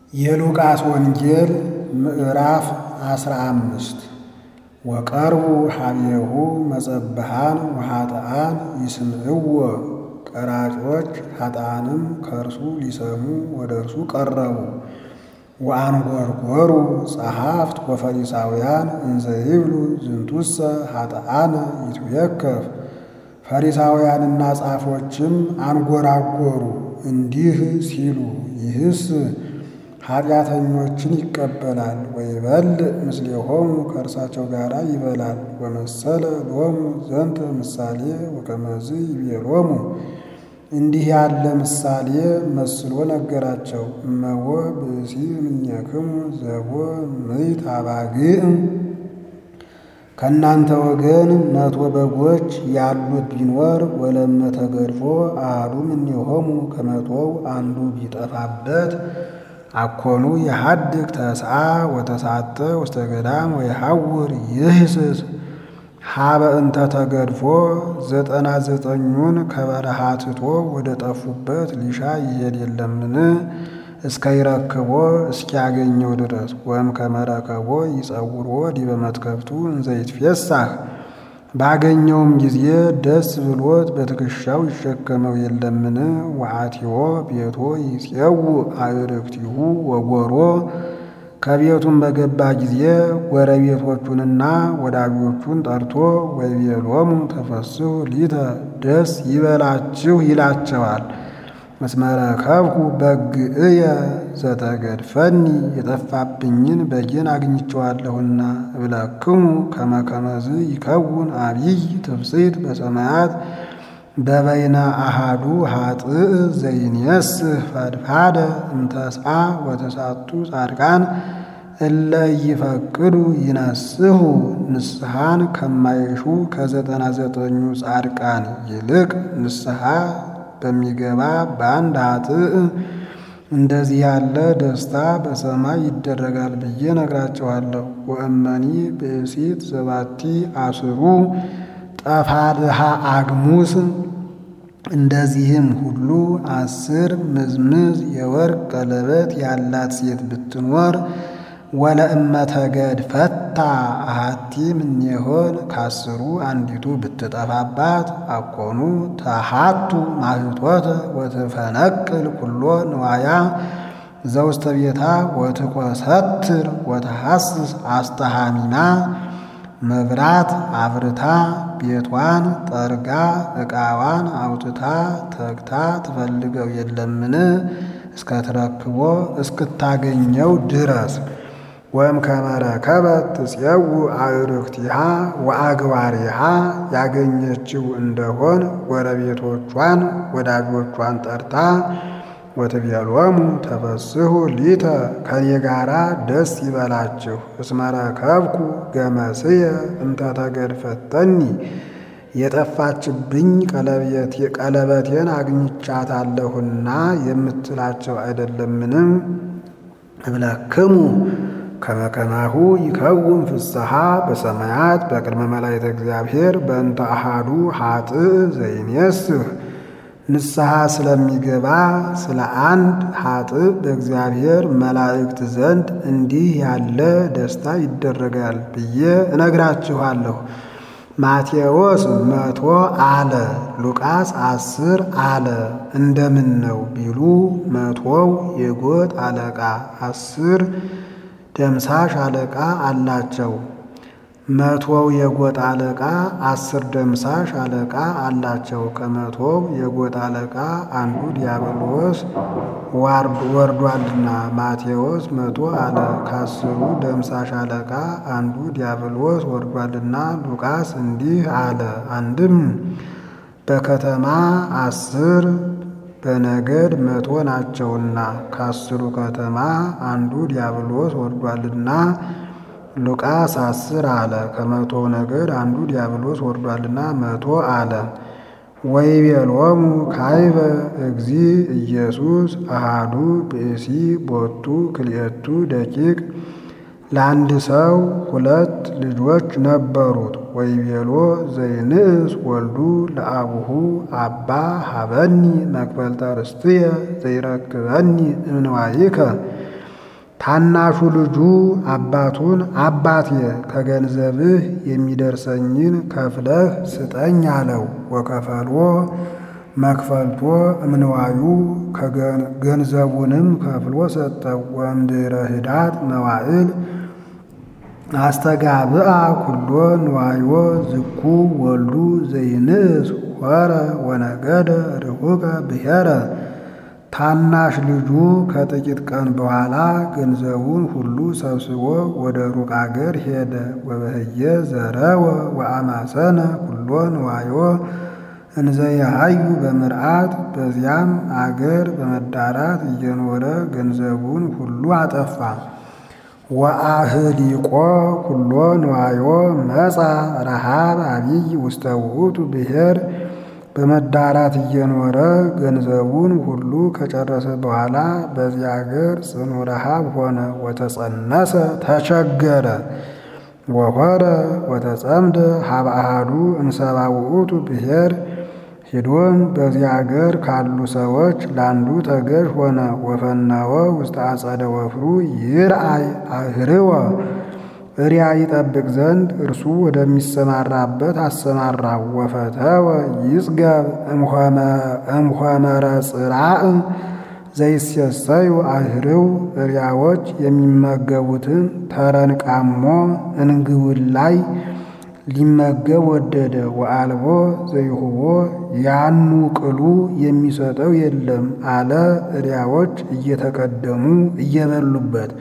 የሉቃስ ወንጌል ምዕራፍ አስራ አምስት ወቀርቡ ሀቤሁ መጸብሃን ወኃጥኣን ይስምዕዎ ቀራጮች ኃጥኣንም ከእርሱ ሊሰሙ ወደ እርሱ ቀረቡ። ወአንጐርጐሩ ጸሐፍት ወፈሪሳውያን እንዘ ይብሉ ዝንቱሰ ኃጥኣነ ይትዌከፍ ፈሪሳውያንና ጻፎችም አንጐራጐሩ እንዲህ ሲሉ ይህስ ኃጢአተኞችን ይቀበላል ወይበልዕ ምስሌሆሙ ከእርሳቸው ጋር ይበላል። ወመሰለ ሎሙ ዘንተ ምሳሌ ወከመዝ ይቤሎሙ እንዲህ ያለ ምሳሌ መስሎ ነገራቸው። እመቦ ብእሲ እምኔክሙ ዘቦ ምዕት አባግዕ ከእናንተ ወገን መቶ በጎች ያሉት ቢኖር ወለመ ተገድፎ አሐዱ እምኔሆሙ ከመቶው አንዱ ቢጠፋበት አኮኑ የሐድግ ተስዓ ወተሳተ ውስተ ገዳም ወየሐውር ይህስስ ሀበ እንተ ተገድፎ ዘጠና ዘጠኙን ከበረሃ ትቶ ወደ ጠፉበት ሊሻ ይሄድ የለምን? እስከ ይረክቦ እስኪያገኘው ድረስ ወይም ከመረከቦ ይጸውሮ ዲበ መትከፍቱ እንዘ ይትፌሳህ ባገኘውም ጊዜ ደስ ብሎት በትከሻው ይሸከመው የለምን? ወአቲዮ ቤቶ ይፄው አዕርክቲሁ ወጎሮ ከቤቱም በገባ ጊዜ ጎረቤቶቹንና ወዳጆቹን ጠርቶ ወይቤሎሙ ተፈስሑ ሊተ ደስ ይበላችሁ ይላቸዋል። እስመ ረከብኩ በግዕየ ዘተገድፈኒ የጠፋብኝን በጌን አግኝቼዋለሁና እብለክሙ ከመ ከመዝ ይከውን አብይ ትፍሥሕት በሰማያት በበይነ አሃዱ ኃጥእ ዘይንየስህ ፈድፋደ እምተስዓ ወተሳቱ ጻድቃን እለ ይፈቅዱ ይነስሑ ንስሐን ከማይሹ ከዘጠና ዘጠኙ ጻድቃን ይልቅ ንስሐ በሚገባ በአንድ ኃጥእ እንደዚህ ያለ ደስታ በሰማይ ይደረጋል ብዬ ነግራቸዋለሁ። ወእመኒ ብእሲት ዘባቲ አስሩ ጠፋድሃ አግሙስ እንደዚህም ሁሉ አስር ምዝምዝ የወርቅ ቀለበት ያላት ሴት ብትኖር ወለእመ ተገድፈታ አሐቲ እምኔሆን ከአስሩ አንዲቱ ብትጠፋባት አኮኑ ተሃቱ ማኅቶተ ወትፈነቅል ኩሎ ንዋያ ዘውስተ ቤታ ወትኰሰትር ወተሐስስ አስተሃሚማ መብራት አብርታ ቤቷን ጠርጋ ዕቃዋን አውጥታ ተግታ ትፈልገው የለምን? እስከትረክቦ እስክታገኘው ድረስ ወይም ከመረከበት ትፄው አዕርክቲሃ ወአግባሪሃ ያገኘችው እንደሆን ጎረቤቶቿን ወዳጆቿን ጠርታ ወትቤሎሙ ተፈስሑ ሊተ ከኔ ጋራ ደስ ይበላችሁ እስመ ረከብኩ ገመስየ እንተ ተገድፈተኒ የጠፋችብኝ ቀለበቴን አግኝቻታለሁና የምትላቸው አይደለምንም? እብለክሙ ከመ ከማሁ ይከውን ፍስሐ በሰማያት በቅድመ መላእክተ እግዚአብሔር በእንተ አሐዱ ኃጥእ ዘይኔስህ ንስሐ ስለሚገባ ስለ አንድ ኃጥእ በእግዚአብሔር መላእክት ዘንድ እንዲህ ያለ ደስታ ይደረጋል ብዬ እነግራችኋለሁ። ማቴዎስ መቶ አለ፣ ሉቃስ አስር አለ። እንደምን ነው ቢሉ መቶው የጎጥ አለቃ አስር ደምሳሽ አለቃ አላቸው። መቶው የጎጥ አለቃ አስር ደምሳሽ አለቃ አላቸው። ከመቶው የጎጥ አለቃ አንዱ ዲያብሎስ ወርዷልና ማቴዎስ መቶ አለ። ከአስሩ ደምሳሽ አለቃ አንዱ ዲያብሎስ ወርዷልና ሉቃስ እንዲህ አለ። አንድም በከተማ አስር በነገድ መቶ ናቸውና ከአስሩ ከተማ አንዱ ዲያብሎስ ወርዷልና ሉቃስ አስር አለ። ከመቶ ነገድ አንዱ ዲያብሎስ ወርዷልና መቶ አለ። ወይቤሎሙ ካይበ እግዚ ኢየሱስ አሃዱ ብእሲ ቦቱ ክልኤቱ ደቂቅ ለአንድ ሰው ሁለት ልጆች ነበሩት። ወይቤሎ ዘይንእስ ወልዱ ለአቡሁ አባ ሀበኒ መክፈልተ ርስትየ ዘይረክበኒ እምንዋይከ ታናሹ ልጁ አባቱን አባቴ ከገንዘብህ የሚደርሰኝን ከፍለህ ስጠኝ አለው። ወከፈልዎ መክፈልቶ እምንዋዩ ገንዘቡንም ከፍሎ ሰጠው። ወእምድኅረ ኅዳት መዋዕል አስተጋብአ ኩሎ ንዋዮ ዝኩ ወልዱ ዘይንእስ ሆረ ወነገደ ርሁቀ ብሔረ ታናሽ ልጁ ከጥቂት ቀን በኋላ ገንዘቡን ሁሉ ሰብስቦ ወደ ሩቅ አገር ሄደ። ወበህየ ዘረወ ወአማሰነ ኩሎ ንዋዮ እንዘ የሃዩ በምርአት በዚያም አገር በመዳራት እየኖረ ገንዘቡን ሁሉ አጠፋ። ወአህሊቆ ኩሎ ንዋዮ መጻ ረሃብ አቢይ ውስተ ውእቱ ብሔር በመዳራት እየኖረ ገንዘቡን ሁሉ ከጨረሰ በኋላ በዚያ አገር ጽኑ ረሃብ ሆነ። ወተጸነሰ ተቸገረ። ወሆረ ወተጸምደ ሀበ አሐዱ እምሰባ ውእቱ ብሔር ሄዶም በዚያ አገር ካሉ ሰዎች ለአንዱ ተገዥ ሆነ። ወፈነወ ውስተ አጸደ ወፍሩ ይርአይ አህርወ እሪያ ይጠብቅ ዘንድ እርሱ ወደሚሰማራበት አሰማራው። ወፈተወ ይጽገብ እምሆመረ ጽራእ ዘይሴሰዩ አህርው እሪያዎች የሚመገቡትን ተረንቃሞ እንግውን ላይ ሊመገብ ወደደ። ወአልቦ ዘይሁቦ ያኑ ቅሉ የሚሰጠው የለም አለ። እሪያዎች እየተቀደሙ እየበሉበት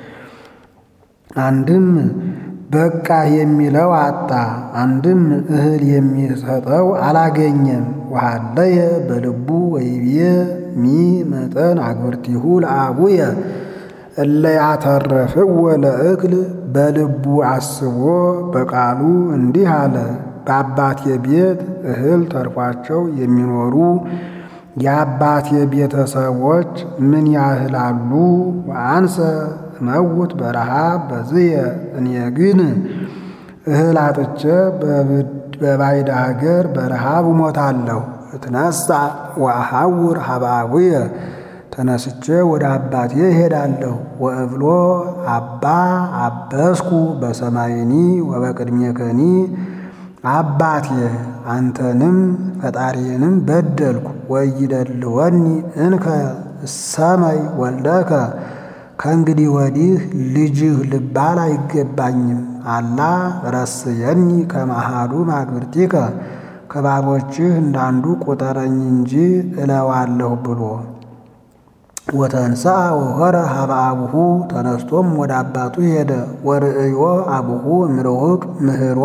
አንድም በቃ የሚለው አጣ፣ አንድም እህል የሚሰጠው አላገኘም። ወሃለየ በልቡ ወይቤ ሚ መጠን አግብርቲሁ ለአቡየ እለ ያተረፍዎ ለእክል በልቡ አስቦ በቃሉ እንዲህ አለ። በአባቴ ቤት እህል ተርፏቸው የሚኖሩ የአባቴ ቤተሰቦች ምን ያህል አሉ? ወአንሰ እመውት በረሃብ በዝየ እኔ ግን እህል አጥቼ በባዕድ አገር በረሃብ እሞታለሁ። እትነሣ ወአሐውር ሀበ አቡየ ተነስቼ ወደ አባቴ እሄዳለሁ። ወእብሎ አባ አበስኩ በሰማይኒ ወበቅድሜከኒ አባቴ አንተንም ፈጣሪንም በደልኩ። ወይደልወኒ እንከ ሰማይ ወልደከ ከእንግዲህ ወዲህ ልጅህ ልባል አይገባኝም። አላ ረስየኒ ከመሃዱ ማግብርቲከ ከባቦችህ እንዳንዱ ቁጠረኝ እንጂ እለዋለሁ ብሎ ወተንሥአ ወሖረ ሀበ አቡሁ ተነስቶም ወደ አባቱ ሄደ። ወርእዮ አቡሁ እምርሁቅ ምህሮ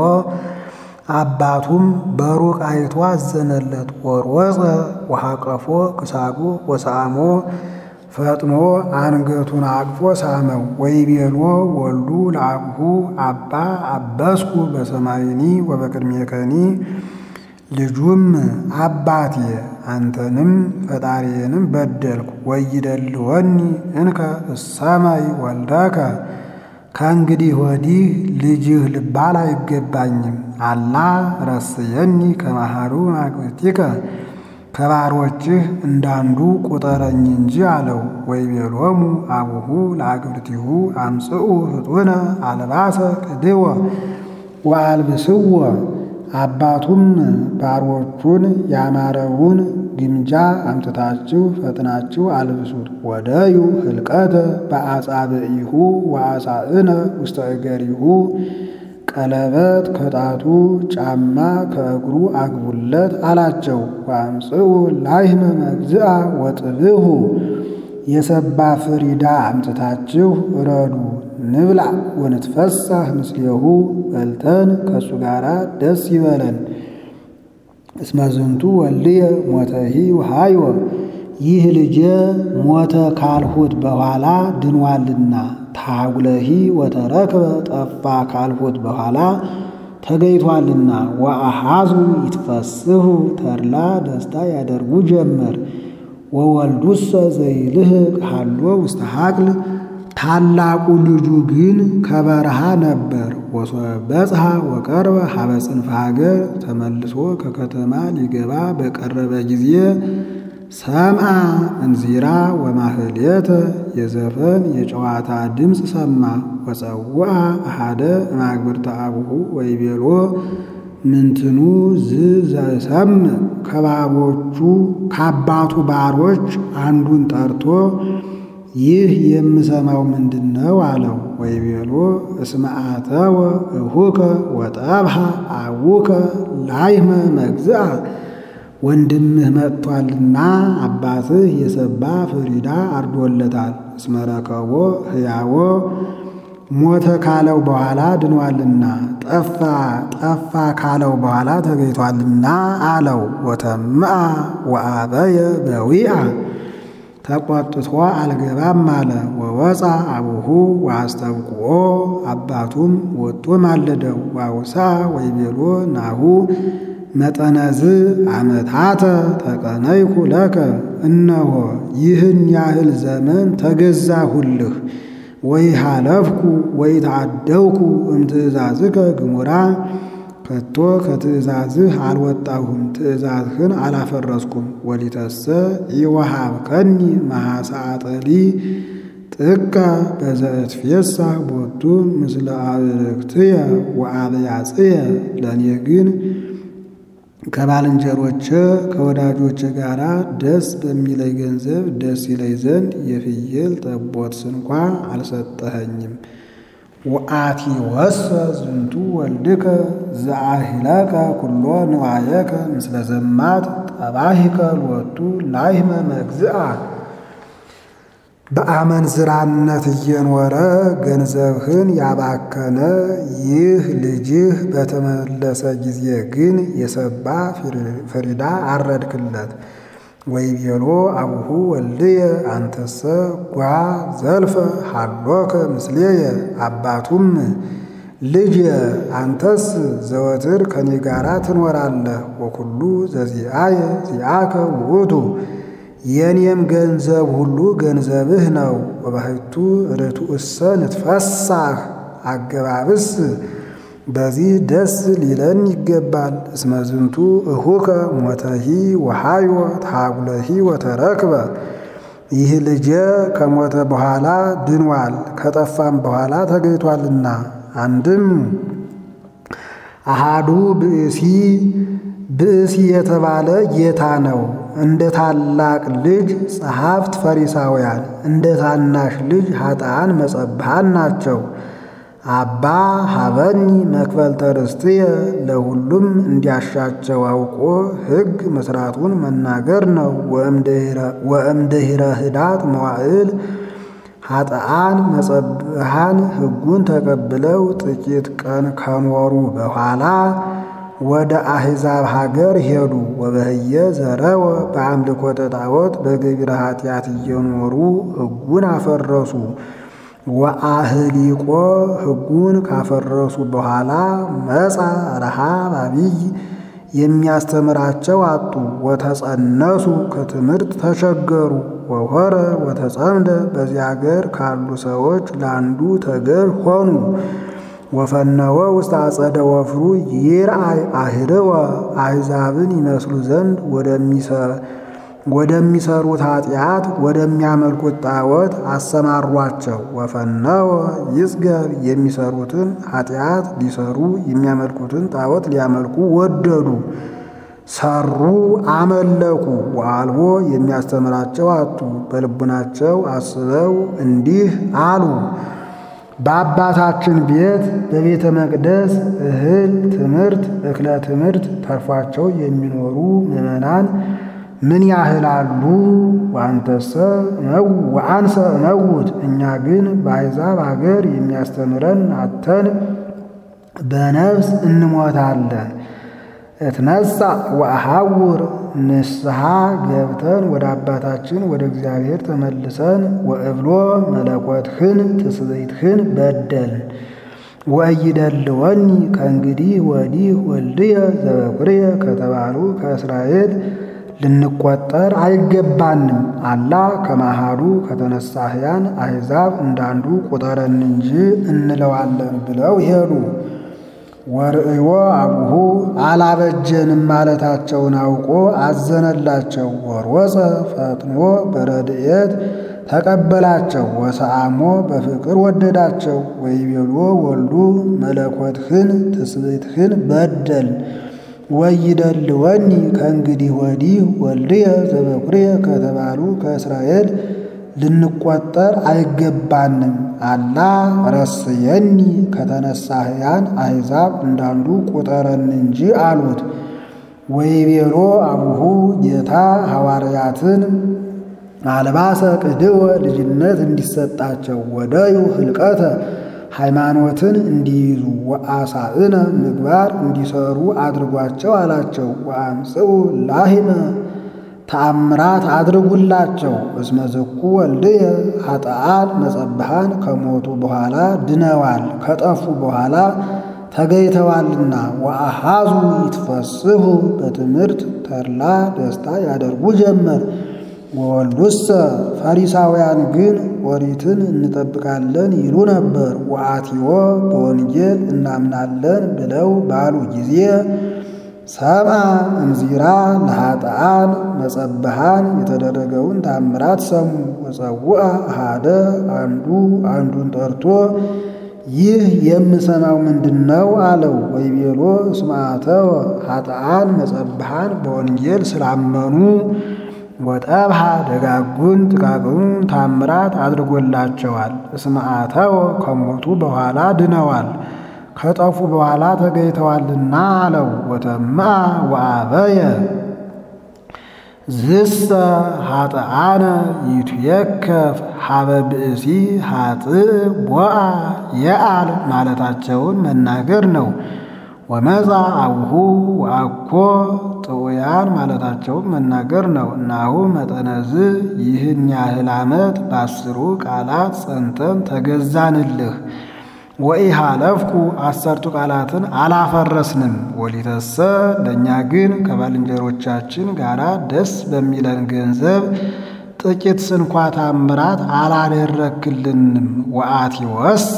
አባቱም በሩቅ አይቶ አዘነለት። ወሮፀ ወሐቀፎ ክሳዱ ወሰአሞ ፈጥኖ አንገቱን አቅፎ ሳመው። ወይቤሎ ወልዱ ለአቡሁ አባ አበስኩ በሰማይኒ ወበቅድሜከኒ ልጁም አባቴ አንተንም ፈጣሪንም በደልኩ። ወይደልወኒ እንከ እሰማይ ወልደከ ከእንግዲህ ወዲህ ልጅህ ልባል አይገባኝም። አላ ረስየኒ ከመሃሩ ማግብርቲከ ከባሮችህ እንዳንዱ ቁጠረኝ እንጂ አለው። ወይቤሎሙ አቡሁ ለአግብርቲሁ አምጽኡ ፍጡነ አልባሰ ቅድወ ወአልብስዎ አባቱም ባሮቹን ያማረውን ግምጃ አምጥታችሁ ፈጥናችሁ አልብሱት። ወደዩ ህልቀተ በአጻብዒሁ ወአሳእነ ውስተ እገሪሁ ቀለበት ከጣቱ ጫማ ከእግሩ አግቡለት አላቸው። ወአምጽኡ ላሕመ መግዝአ ወጥብሑ የሰባ ፍሪዳ አምጥታችሁ እረዱ ንብላ ወንትፈሳህ ምስሌሁ በልተን ከእሱ ጋር ደስ ይበለን። እስመ ዝንቱ ወልድየ ሞተሂ ወሃዮ ይህ ልጄ ሞተ ካልሁት በኋላ ድንዋልና ታጉለሂ ወተረክበ ጠፋ ካልሁት በኋላ ተገይቷልና ወአሃዙ ይትፈስሑ ተድላ ደስታ ያደርጉ ጀመር። ወወልዱሰ ዘይልህቅ ሃሎ ውስተ ሀቅል ታላቁ ልጁ ግን ከበረሃ ነበር። ወሶበጽሐ ወቀርበ ሀበ ጽንፈ ሀገር ተመልሶ ከከተማ ሊገባ በቀረበ ጊዜ ሰምአ እንዚራ ወማህሌተ የዘፈን የጨዋታ ድምፅ ሰማ። ወፀውአ አሃደ እማግብርተ አቡሁ ወይቤሎ ምንትኑ ዝ ዘሰምዕ ከባቦቹ ከአባቱ ባሮች አንዱን ጠርቶ ይህ የምሰማው ምንድን ነው አለው። ወይቤሎ እስመ አተወ እሁከ ወጠብሐ አቡከ ላይመ መግዝአ ወንድምህ መጥቷልና አባትህ የሰባ ፍሪዳ አርዶለታል። እስመ ረከቦ ሕያዎ ሞተ ካለው በኋላ ድኗልና ጠፋ ጠፋ ካለው በኋላ ተገኝቷልና አለው። ወተምአ ወአበየ በዊአ ተቆጥቶ አልገባም አለ። ወወፃ አቡሁ ወአስተብቅዖ አባቱም ወጦ ማለደው። ዋውሳ ወይቤሎ ናሁ መጠነዝ አመታተ ተቀነይኩ ለከ እነሆ ይህን ያህል ዘመን ተገዛሁልህ ወይ ሃለፍኩ ወይ ተአደውኩ እምትእዛዝከ ግሙራ ከቶ ከትእዛዝህ አልወጣሁም ትእዛዝህን አላፈረስኩም። ወሊተሰ ኢወሃብከኒ መሐሳጠሊ ጥቀ በዘእትፌሳ ቦቱ ምስለ አብርክትየ ወአብያጽየ ለእኔ ግን ከባልንጀሮቼ ከወዳጆቼ ጋር ደስ በሚለይ ገንዘብ ደስ ይለይ ዘንድ የፍየል ጠቦት ስንኳ አልሰጠኸኝም። ወአቲ ወሰ ዝንቱ ወልድከ ዘአሂለከ ኩሎ ንዋየከ ምስለ ዘማት ጠባሂከ ሎቱ ላይመ መግዝአ በአመንዝራነት እየኖረ ገንዘብህን ያባከነ ይህ ልጅህ በተመለሰ ጊዜ ግን የሰባ ፍሪዳ አረድክለት። ወይቤሎ አቡሁ ወልድየ አንተሰ ጓ ዘልፈ ሃሎከ ምስሌየ አባቱም ልጅ አንተስ ዘወትር ከኔ ጋራ ትኖራለህ። ወኩሉ ዘዚአየ ዚአከ ውእቱ የኔም ገንዘብ ሁሉ ገንዘብህ ነው። ወባሕቱ ርቱእሰ ንትፈሳህ አገባብስ በዚህ ደስ ሊለን ይገባል። እስመ ዝንቱ እሁከ ሞተሂ ወሃዮ ታጉለሂ ወተረክበ ይህ ልጄ ከሞተ በኋላ ድኗል፣ ከጠፋም በኋላ ተገኝቷልና። አንድም አሃዱ ብእሲ ብእሲ የተባለ ጌታ ነው። እንደ ታላቅ ልጅ ጸሐፍት ፈሪሳውያን፣ እንደ ታናሽ ልጅ ኃጥአን መጸብሃን ናቸው። አባ ሀበኒ መክፈልተ ርስትየ ለሁሉም እንዲያሻቸው አውቆ ሕግ መስራቱን መናገር ነው። ወእምድኅረ ህዳት መዋዕል ኃጥአን መጸብሃን ሕጉን ተቀብለው ጥቂት ቀን ከኖሩ በኋላ ወደ አሕዛብ ሀገር ሄዱ። ወበህየ ዘረወ በአምልኮተ ጣዖት በገቢረ ኃጢአት እየኖሩ ሕጉን አፈረሱ። ወአህሊቆ ሕጉን ካፈረሱ በኋላ መጻ ረሃብ አቢይ የሚያስተምራቸው አጡ። ወተጸነሱ ከትምህርት ተቸገሩ። ወሆረ ወተጸምደ በዚያ አገር ካሉ ሰዎች ለአንዱ ተገዥ ሆኑ። ወፈነወ ውስጥ አጸደ ወፍሩ ይርአይ አህርወ አሕዛብን ይመስሉ ዘንድ ወደሚሰሩት ኃጢአት ወደሚያመልኩት ጣዖት አሰማሯቸው። ወፈነወ ይጽገብ የሚሰሩትን ኃጢአት ሊሰሩ የሚያመልኩትን ጣዖት ሊያመልኩ ወደዱ። ሰሩ፣ አመለኩ። ወአልቦ የሚያስተምራቸው አጡ። በልቡናቸው አስበው እንዲህ አሉ በአባታችን ቤት በቤተ መቅደስ እህል ትምህርት እክለ ትምህርት ተርፏቸው የሚኖሩ ምዕመናን ምን ያህል አሉ? ዋንተሰ ወአንሰ እመውት እኛ ግን በአሕዛብ አገር የሚያስተምረን አተን በነፍስ እንሞታለን። እትነሣ ወአሐውር ንስሐ ገብተን ወደ አባታችን ወደ እግዚአብሔር ተመልሰን ወእብሎ መለኮትህን ትስብእትህን በደልን ወኢይደልወኒ ከእንግዲህ ወዲህ ወልድየ ዘበኩርየ ከተባሉ ከእስራኤል ልንቆጠር አይገባንም። አላ ከማሃዱ ከተነሳህያን አሕዛብ እንዳንዱ ቁጠረን እንጂ እንለዋለን ብለው ሄዱ። ወርእዮ አቡሁ አላበጀንም ማለታቸውን አውቆ አዘነላቸው። ወሮፀ ፈጥኖ በረድኤት ተቀበላቸው። ወሰአሞ በፍቅር ወደዳቸው። ወይቤሎ ወልዱ መለኮትህን ትስብእትህን በደል ወይደልወኒ ከእንግዲህ ወዲህ ወልድየ ዘበኩርየ ከተባሉ ከእስራኤል ልንቆጠር አይገባንም። አላ ረስየኒ ከተነሳ ሕያን አሕዛብ እንዳንዱ ቁጠረን እንጂ አሉት። ወይቤሎ አቡሁ ጌታ ሐዋርያትን አልባሰ ቅድወ ልጅነት እንዲሰጣቸው ወደዩ ህልቀተ ሃይማኖትን እንዲይዙ ወአሳእነ ምግባር እንዲሰሩ አድርጓቸው አላቸው። ወአምጽኡ ላሂመ ተአምራት አድርጉላቸው። እስመ ዝኩ ወልድየ ኃጥአን መጸብሃን ከሞቱ በኋላ ድነዋል፣ ከጠፉ በኋላ ተገይተዋልና። ወአሃዙ ይትፈስሑ በትምህርት ተድላ ደስታ ያደርጉ ጀመር። ወወልዱሰ ፈሪሳውያን ግን ኦሪትን እንጠብቃለን ይሉ ነበር። ወአትዮ በወንጌል እናምናለን ብለው ባሉ ጊዜ ሰምዐ እምዚራ ለኃጥአን መጸብሃን የተደረገውን ታምራት ሰሙ። ወጸውዐ አሃደ አንዱ አንዱን ጠርቶ ይህ የምሰማው ምንድን ነው አለው። ወይቤሎ እስመ አተወ ኃጥአን መጸብሃን በወንጌል ስላመኑ ወጠብሃ ደጋጉን ጥቃቅኑን ታምራት አድርጎላቸዋል። እስመ አተወ ከሞቱ በኋላ ድነዋል ከጠፉ በኋላ ተገኝተዋልና አለው። ወተምአ ወአበየ ዝሰ ኃጥአነ ይትየከፍ ሀበ ብእሲ ኃጥእ ቦአ የአል ማለታቸውን መናገር ነው። ወመጻ አቡሁ ወአኮ ጥዑያን ማለታቸውን መናገር ነው። እናሁ መጠነዝ ይህን ያህል ዓመት በአስሩ ቃላት ጸንተን ተገዛንልህ። ወኢሃለፍኩ አሰርቱ ቃላትን አላፈረስንም። ወሊተሰ ለእኛ ግን ከባልንጀሮቻችን ጋር ደስ በሚለን ገንዘብ ጥቂት ስንኳ ታምራት አላደረክልንም። ወአትወሰ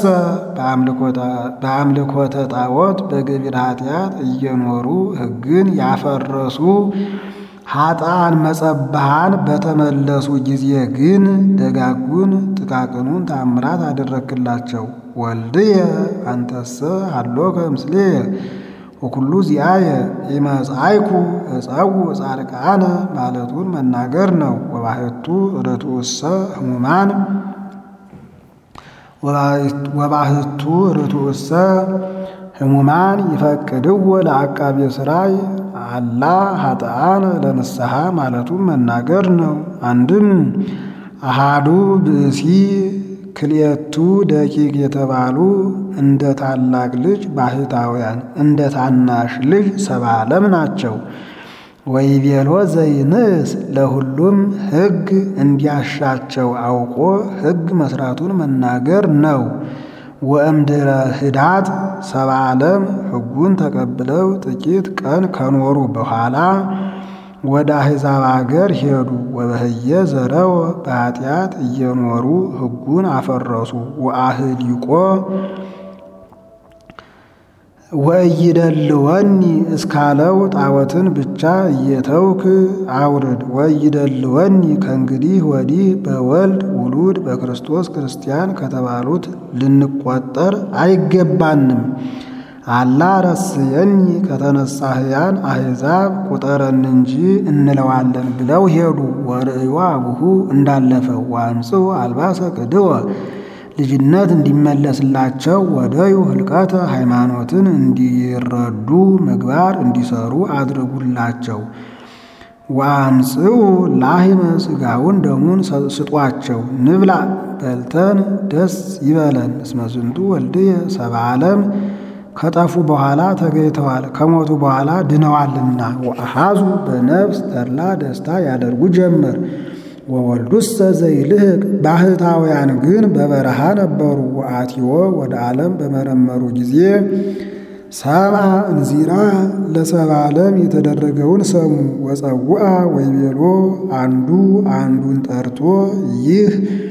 በአምልኮተ ጣዖት በገቢረ ኃጢአት እየኖሩ ሕግን ያፈረሱ ኃጥአን መጸብሃን በተመለሱ ጊዜ ግን ደጋጉን ጥቃቅኑን ታምራት አደረክላቸው። ወልድየ አንተሰ ሀሎከ ምስሌየ ወኩሉ ዚአየ ኢመጻእኩ እጸውዕ ጻድቃነ ማለቱን መናገር ነው። ወባሕቱ ርቱዕሰ ሕሙማን ወባሕቱ ርቱዕሰ ሕሙማን ይፈቅድዎ ለዐቃቤ ሥራይ አላ ኃጥአነ ለንስሐ ማለቱን መናገር ነው። አንድም አሃዱ ብእሲ ክልኤቱ ደቂቅ የተባሉ እንደ ታላቅ ልጅ ባሕታውያን እንደ ታናሽ ልጅ ሰብአ ዓለም ናቸው። ወይቤሎ ዘይንስ ለሁሉም ሕግ እንዲያሻቸው አውቆ ሕግ መስራቱን መናገር ነው። ወእምድረ ህዳጥ ሰብአ ዓለም ሕጉን ተቀብለው ጥቂት ቀን ከኖሩ በኋላ ወደ አሕዛብ አገር ሄዱ። ወበህየ ዘረወ በኃጢአት እየኖሩ ሕጉን አፈረሱ። ወአህሊቆ ወእይደልወኒ እስካለው ጣዖትን ብቻ እየተውክ አውርድ። ወእይደልወኒ ከእንግዲህ ወዲህ በወልድ ውሉድ በክርስቶስ ክርስቲያን ከተባሉት ልንቆጠር አይገባንም። አላ ረስየኒ ከተነሳ ሕያን አሕዛብ ቁጠረን እንጂ እንለዋለን ብለው ሄዱ። ወርእዮ አቡሁ እንዳለፈው ወአምጽኡ አልባሰ ቅድወ ልጅነት እንዲመለስላቸው ወደዩ ህልቀተ ሃይማኖትን እንዲረዱ ምግባር እንዲሰሩ አድርጉላቸው። ወአምጽኡ ላሂመ ሥጋውን ደሙን ስጧቸው። ንብላ በልተን ደስ ይበለን። እስመ ዝንቱ ወልድየ ሰብአ ዓለም ከጠፉ በኋላ ተገኝተዋል፣ ከሞቱ በኋላ ድነዋልና። ወአሃዙ በነፍስ ተድላ ደስታ ያደርጉ ጀመር። ወወልዱሰ ዘይልህቅ ባህታውያን ግን በበረሃ ነበሩ። ወአትዮ ወደ ዓለም በመረመሩ ጊዜ ሰብአ እንዚራ ለሰብአ ዓለም የተደረገውን ሰሙ። ወጸውአ ወይቤሎ አንዱ አንዱን ጠርቶ ይህ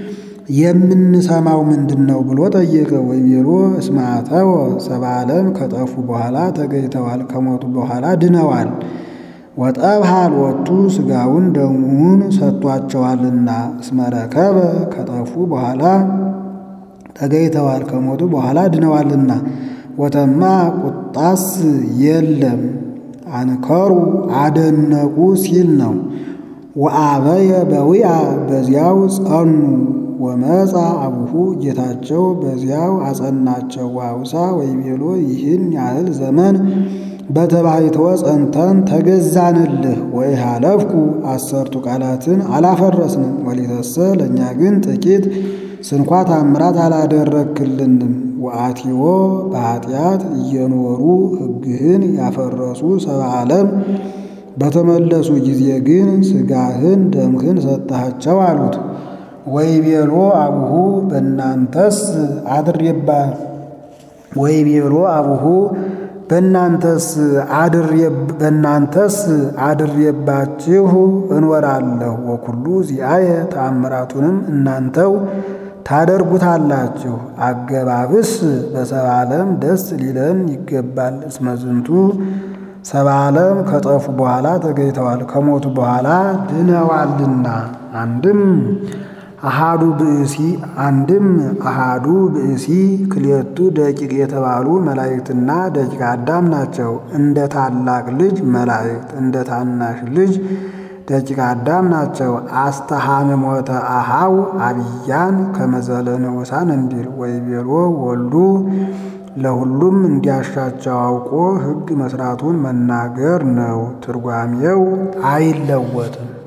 የምንሰማው ምንድን ነው ብሎ ጠየቀ። ወይቤሎ እስመ አተወ ሰብአ ዓለም ከጠፉ በኋላ ተገኝተዋል፣ ከሞቱ በኋላ ድነዋል። ወጠብሐ ሎቱ ሥጋውን ደሙን ሰጥቷቸዋልና እስመ ረከበ ከጠፉ በኋላ ተገኝተዋል፣ ከሞቱ በኋላ ድነዋልና። ወተማ ቁጣስ የለም አንከሩ አደነቁ ሲል ነው። ወአበየ በዊአ በዚያው ጸኑ ወመፃ አቡሁ ጌታቸው በዚያው አጸናቸው። ዋውሳ ወይቤሎ ይህን ያህል ዘመን በተባይተወ ጸንተን ተገዛንልህ። ወይ ሃለፍኩ አሰርቱ ቃላትን አላፈረስንም። ወሊተሰ ለእኛ ግን ጥቂት ስንኳ ታምራት አላደረክልንም። ወአቲዎ በኃጢአት እየኖሩ ሕግህን ያፈረሱ ሰብአ ዓለም በተመለሱ ጊዜ ግን ሥጋህን ደምህን ሰጠሃቸው አሉት። ወይቤሎ አቡሁ በእናንተስ አድሬባ ወይቤሎ አቡሁ በእናንተስ በእናንተስ አድሬባችሁ እንወራለሁ። ወኩሉ ዚአየ ተአምራቱንም እናንተው ታደርጉታላችሁ። አገባብስ በሰብአ ዓለም ደስ ሊለን ይገባል። እስመ ዝንቱ ሰብአ ዓለም ከጠፉ በኋላ ተገኝተዋል፣ ከሞቱ በኋላ ድነዋልና። አንድም አሃዱ ብእሲ አንድም አሃዱ ብእሲ ክልኤቱ ደቂቅ የተባሉ መላእክትና ደቂቀ አዳም ናቸው። እንደ ታላቅ ልጅ መላእክት እንደ ታናሽ ልጅ ደቂቀ አዳም ናቸው። አስተሃምሞተ አሃው አብያን ከመዘለ ንዑሳን እንዲል ወይቤሎ ወልዱ ለሁሉም እንዲያሻቸው አውቆ ሕግ መስራቱን መናገር ነው። ትርጓሜው አይለወጥም።